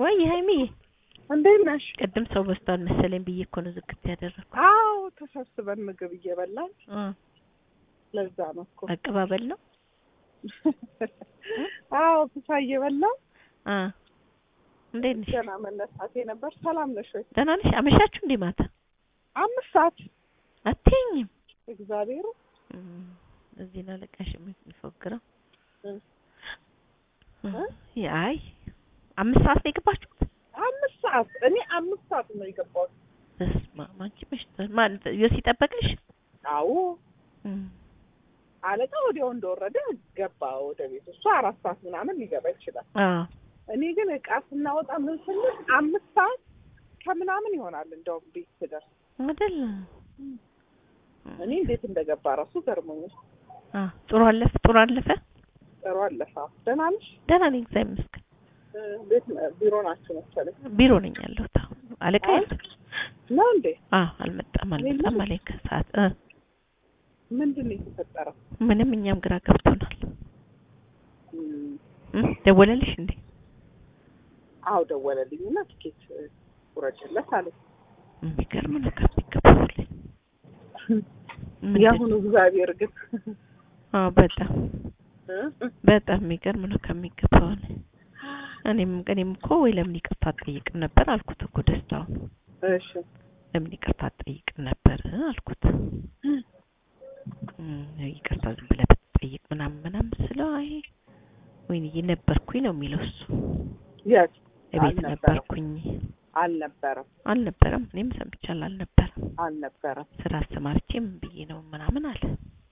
ወይ ሀይሚዬ እንዴት ነሽ? ቅድም ሰው በዝቷል መሰለኝ ብዬ እኮ ነው ዝግት ያደረኩት። አዎ ተሰብስበን ምግብ እየበላን እ ለዛ ነው እኮ። አቀባበል ነው። አዎ ምሳ እየበላን እ እንዴት ነሽ? ገና መነሳቴ ነበር። ሰላም ነሽ ወይ? ደህና ነሽ? አመሻችሁ እንዴ ማታ? አምስት ሰዓት አትይኝም? እግዚአብሔር እም፣ እዚህ ነው አለቃሽ የሚፎግረው። እ እ አይ አምስት ሰዓት ነው የገባችሁት? አምስት ሰዓት እኔ አምስት ሰዓት ነው የገባሁት። በስመ አብ አንቺ መሽቷል። ማን ዮሲ ጠበቀሽ? አዎ እም፣ አለቃ ወዲያው እንደወረደ ገባ ወደ ቤት። እሱ አራት ሰዓት ምናምን ሊገባ ይችላል። አዎ እኔ ግን እቃ ስናወጣ ምን ስንል አምስት ሰዓት ከምናምን ይሆናል እንደውም ቤት ስደርስ። አይደል? እኔ እንዴት እንደገባ ራሱ ገርሞኛል። አ ጥሩ አለፈ ጥሩ አለፈ። ጥሩ አለፈ። ደህና ነሽ? ደህና ነኝ እግዚአብሔር ይመስገን። እ፣ ቤት ቢሮ ናችሁ መሰለኝ ቢሮ ነኝ ያለሁት። አዎ። አለቃ አይ። የለም? ነው እንዴ? አዎ አልመጣም አልመጣም የለም? አለኝ ከሰዓት እ ምንድን ነው የተፈጠረው? ምንም እኛም ግራ ገብቶናል። እም፣ እ ደወለልሽ እንዴ? አዎ ደወለልኝና ትኬት እ፣ ቁረጭለት አለኝ። የሚገርም ነው ከሚገባው የአሁኑ እግዚአብሔር ግን አዎ በጣም እ፣ በጣም የሚገርም ነው ከሚገባው ላይ እኔም እኔም እኮ ወይ ለምን ይቅርታ አትጠይቅም ነበር አልኩት እኮ ደስታውን እሺ ለምን ይቅርታ አትጠይቅም ነበር አልኩት እም፣ ይቅርታ ዝም ብለህ ብትጠይቅ ምናምን ምናምን ስለው አይ ወይኔ ነበርኩኝ ነው የሚለው እሱ የት እቤት አልነበረም። ነበርኩኝ አልነበረም አልነበረም እኔም ሰምቻለሁ አልነበረም አልነበረም ስራ አሰማርቼ ምን ብዬ ነው ምናምን አለ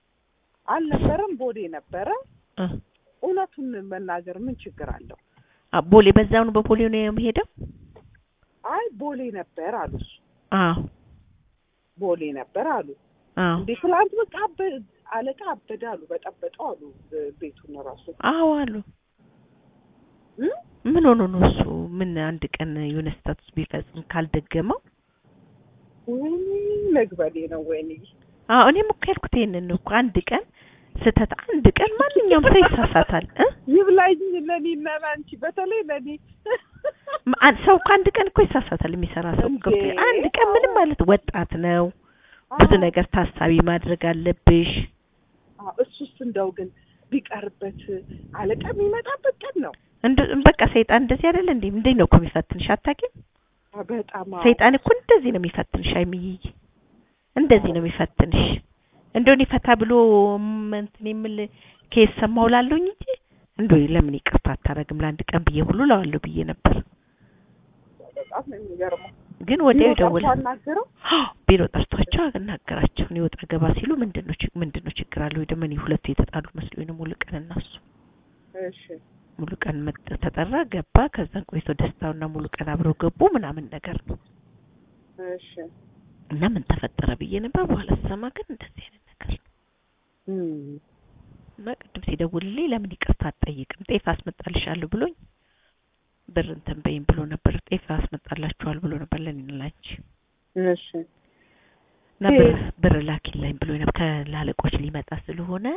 አልነበረም ቦሌ ነበረ። እ እውነቱን መናገር ምን ችግር አለው? አ ቦሌ በዛው ነው በቦሌ ነው የምሄደው አይ ቦሌ ነበር አሉ። እሱ አዎ ቦሌ ነበር አሉ። አዎ እንዴ ትላንት በቃ አበ- አለቃ አበደ አሉ። በጠበጠው አሉ እ፣ ቤቱን ራሱ አዎ አሉ እ? ምን ሆኖ ነው እሱ ምን አንድ ቀን የሆነ ስታቱስ ቢፈጽም ካልደገመው ወይኔ መግበሌ ነው ወይኔ አዎ እኔም እኮ ያልኩት ይሄንን ነው እኮ አንድ ቀን ስህተት አንድ ቀን ማንኛውም ሰው ይሳሳታል እ ይብላኝ ለኔና ለአንቺ በተለይ ለኔ ማ- አንድ ሰው እኮ አንድ ቀን እኮ ይሳሳታል የሚሰራ ሰው እንዴ! ገብቶ አንድ ቀን ምንም ማለት ወጣት ነው ብዙ አዎ። ነገር ታሳቢ ማድረግ አለብሽ አዎ፣ እሱስ እንደው ግን ቢቀርበት አለቃ የሚመጣበት ቀን ነው። እንደ በቃ ሰይጣን እንደዚህ አይደለ እንዴ እንዴ ነው እኮ የሚፈትንሽ አታውቂም አዎ፣ በጣም አዎ። ሰይጣን እኮ እንደዚህ ነው የሚፈትንሽ አይምዬ እንደዚህ ነው የሚፈትንሽ እንደው እኔ ፈታ ብሎ ም- እንትን የምል ኬስ ሰማሁ ላለሁኝ እንጂ እንደው ለምን ይቅርታ አታረግም ለአንድ ቀን ብዬ ሁሉ ለዋለሁ ብዬ ነበር በጣም ነው የሚገርመው። ግን ወዲያው ቢሮ ጠርቶ ይደውላል አናገረው ቢሮ ጠርቷቸው አናገራቸው እኔ ወጣ ገባ ሲሉ ምንድን ነው ችግ- ምንድን ነው ችግር አለ ወይ ደግሞ እኔ ሁለቱ የተጣሉ መስሎኝ ነው ሙሉ ቀን እና እሱ እሺ ሙሉ ቀን መጥ- ተጠራ ገባ ከዛን ቆይቶ ደስታውና ሙሉ ቀን አብረው ገቡ ምናምን ነገር ነው እሺ እና ምን ተፈጠረ ብዬ ነበር በኋላ ስሰማ ግን እንደዚህ አይነት ነገር ነው እም፣ እና ቅድም ሲደውልልኝ ለምን ይቅርታ አትጠይቅም ጤፍ አስመጣልሻለሁ ብሎኝ ብር እንትን በይም ብሎ ነበር ጤፍ አስመጣላችኋል ብሎ ነበር ለእኔና ላንቺ እሺ እና ብር ብር ላኪልኝ ብሎ ነበር ከላለቆች ሊመጣ ስለሆነ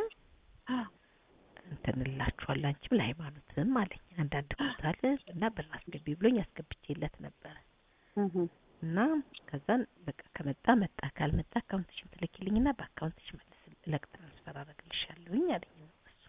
እንትን እላችኋለሁ አንቺም ለሃይማኖትም አለኝ አንዳንድ ቦታ አለ እና ብር አስገቢ ብሎኝ አስገብቼለት ነበረ እህ፣ እና ከዛን በቃ ከመጣ መጣ ካልመጣ አካውንትሽን ትልኪልኝና በአካውንትሽ መልስ ለቅ ትራንስፈር አደርግልሻለሁኝ አለኝ እሱ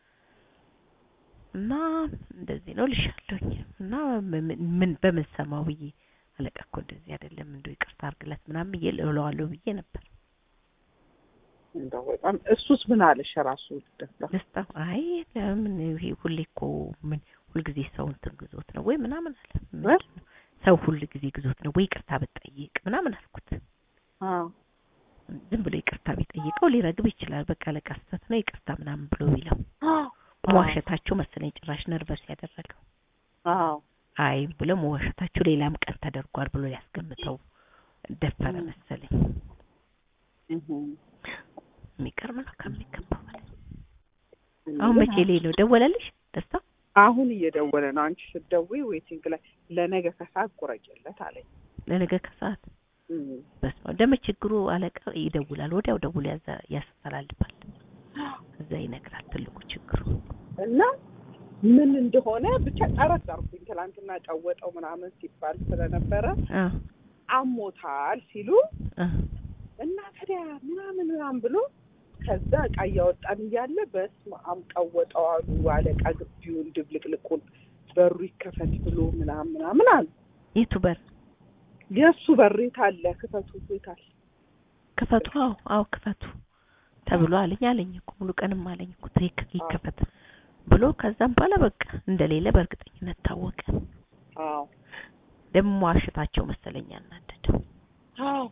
እና እንደዚህ ነው ልሻለሁኝ እና ምን- ምን በምን ሰማው ብዬ አለቃ እኮ እንደዚህ አይደለም እንደው ይቅርታ አድርግለት ምናምን ብዬ እለዋለሁ ብዬ ነበር እንደው በጣም እሱስ ምን አለሽ ራሱ ደስታ ደስታ አይ ለምን ይሄ ሁሌ እኮ ምን ሁልጊዜ ሰው እንትን ግዞት ነው ወይ ምናምን አለ ምንድን ነው? ሰው ሁል ጊዜ ግዞት ነው ወይ ይቅርታ ብትጠይቅ ምናምን አልኩት አዎ ዝም ብሎ ይቅርታ ቢጠይቀው ሊረግብ ይችላል በቃ አለቃ ስህተት ነው ይቅርታ ምናምን ብሎ ቢለው አዎ መዋሸታቸው መሰለኝ ጭራሽ ነርቨስ ያደረገው አዎ አይ ብሎ መዋሸታቸው ሌላም ቀን ተደርጓል ብሎ ሊያስገምተው ደፈረ መሰለኝ እህ፣ የሚገርም ነው ከሚገባው በላይ አሁን መቼ ላይ ነው ደወለልሽ ደስታ አሁን እየደወለ ነው። አንቺ ስትደውይ ዌቲንግ ላይ ለነገ ከሰዓት ቁረጭለት አለኝ። ለነገ ከሰዓት እም፣ በስመ አብ ደግሞ ችግሩ አለቃ ይደውላል ወዲያው ደውሎ ያዛ- ያስተላልፋል እዛ ይነግራል ትልቁ ችግሩ እና ምን እንደሆነ ብቻ ጠረጠርኩኝ። ትላንትና ቀወጠው ምናምን ሲባል ስለነበረ አ አሞታል ሲሉ አ እና ታዲያ ምናምን ምናምን ብሎ ከዛ እቃ እያወጣን እያለ በስመ አብ ቀወጠው አሉ አለቃ ግቢውን ድብልቅልቁን በሩ ይከፈት ብሎ ምናምን ምናምን አሉ። የቱ በር የእሱ በር የት አለ ክፈቱ የት አለ ክፈቱ? አዎ አዎ ክፈቱ ተብሎ አለኝ አለኝ እኮ ሙሉ ቀንም አለኝ እኮ ትክ ይከፈት ብሎ ከዛም በኋላ በቃ እንደሌለ በእርግጠኝነት ታወቀ። አዎ ደግሞ ዋሽታቸው መሰለኝ ያናደደው። አዎ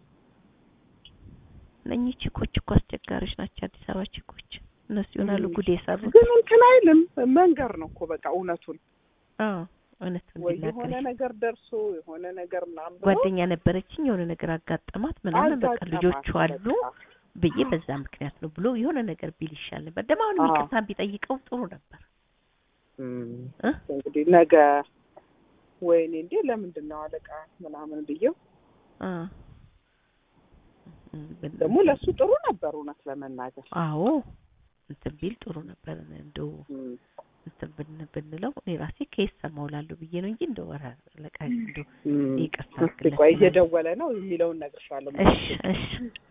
እነኚህ ቺኮች እኮ አስቸጋሪዎች ናቸው። አዲስ አበባ ቺኮች እነሱ ይሆናሉ ም። ጉድ የሰሩት። ግን እንትን አይልም መንገር ነው እኮ በቃ እውነቱን አዎ እውነቱን ወይ እንዲናገር የሆነ ነገር ደርሶ የሆነ ነገር ምናምን ብሎ ጓደኛ ነበረችኝ የሆነ ነገር አጋጠማት ምናምን በቃ አጋጠማት ልጆቹ አሉ በቃ። ብዬ በዛ ምክንያት ነው ብሎ የሆነ ነገር ቢል ይሻል ነበር። ደግሞ አሁን አዎ። ይቅርታ ቢጠይቀው ጥሩ ነበር እም፣ እ? እንግዲህ ነገ ወይኔ እንዴ ለምንድን ነው አለቃ ምናምን ብዬው አ እም፣ ብን- ደግሞ ለእሱ ጥሩ ነበር እውነት ለመናገር አዎ እንትን ቢል ጥሩ ነበር። እንደው እም፣ እንትን ብን ብንለው እኔ ራሴ ከየት ሰማሁ እላለሁ ብዬ ነው እንጂ እንደው ኧረ አለቃ እንደው እም። ይቅርታ እስኪ አድርግለት ቆይ ምናምን። እየደወለ ነው የሚለውን እነግርሻለሁ እሺ እሺ